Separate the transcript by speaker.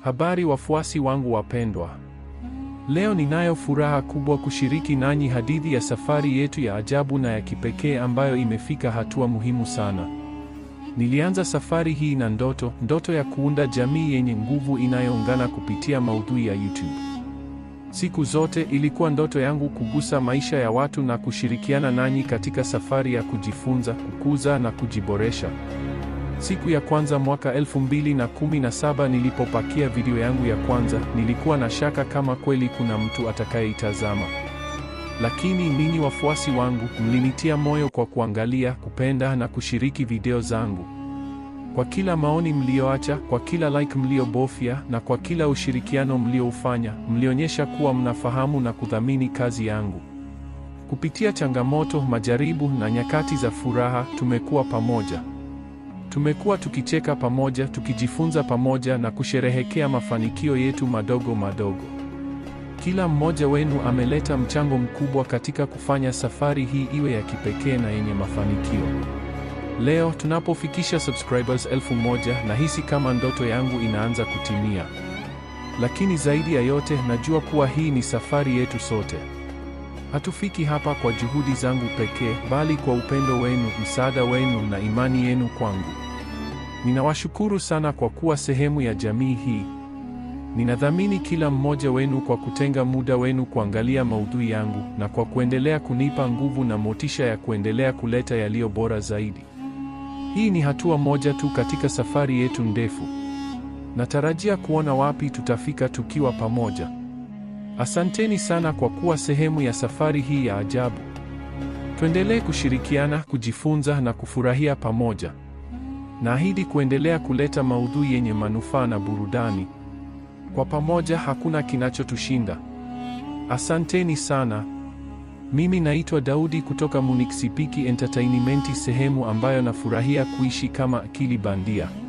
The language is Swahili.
Speaker 1: Habari wafuasi wangu wapendwa. Leo ninayo furaha kubwa kushiriki nanyi hadithi ya safari yetu ya ajabu na ya kipekee ambayo imefika hatua muhimu sana. Nilianza safari hii na ndoto, ndoto ya kuunda jamii yenye nguvu inayoungana kupitia maudhui ya YouTube. Siku zote ilikuwa ndoto yangu kugusa maisha ya watu na kushirikiana nanyi katika safari ya kujifunza, kukuza na kujiboresha. Siku ya kwanza mwaka 2017 nilipopakia video yangu ya kwanza, nilikuwa na shaka kama kweli kuna mtu atakayeitazama. Lakini ninyi wafuasi wangu mlinitia moyo kwa kuangalia, kupenda na kushiriki video zangu. Kwa kila maoni mlioacha, kwa kila like mliobofya na kwa kila ushirikiano mlioufanya, mlionyesha kuwa mnafahamu na kudhamini kazi yangu. Kupitia changamoto, majaribu na nyakati za furaha, tumekuwa pamoja. Tumekuwa tukicheka pamoja, tukijifunza pamoja na kusherehekea mafanikio yetu madogo madogo. Kila mmoja wenu ameleta mchango mkubwa katika kufanya safari hii iwe ya kipekee na yenye mafanikio. Leo tunapofikisha subscribers elfu moja nahisi kama ndoto yangu inaanza kutimia. Lakini zaidi ya yote najua kuwa hii ni safari yetu sote. Hatufiki hapa kwa juhudi zangu pekee, bali kwa upendo wenu, msaada wenu na imani yenu kwangu. Ninawashukuru sana kwa kuwa sehemu ya jamii hii. Ninadhamini kila mmoja wenu kwa kutenga muda wenu kuangalia maudhui yangu na kwa kuendelea kunipa nguvu na motisha ya kuendelea kuleta yaliyo bora zaidi. Hii ni hatua moja tu katika safari yetu ndefu. Natarajia kuona wapi tutafika tukiwa pamoja. Asanteni sana kwa kuwa sehemu ya safari hii ya ajabu. Tuendelee kushirikiana, kujifunza na kufurahia pamoja. Naahidi kuendelea kuleta maudhui yenye manufaa na burudani. Kwa pamoja hakuna kinachotushinda. Asanteni sana. Mimi naitwa Daudi kutoka Munich Sipiki Entertainment, sehemu ambayo nafurahia kuishi kama akili bandia.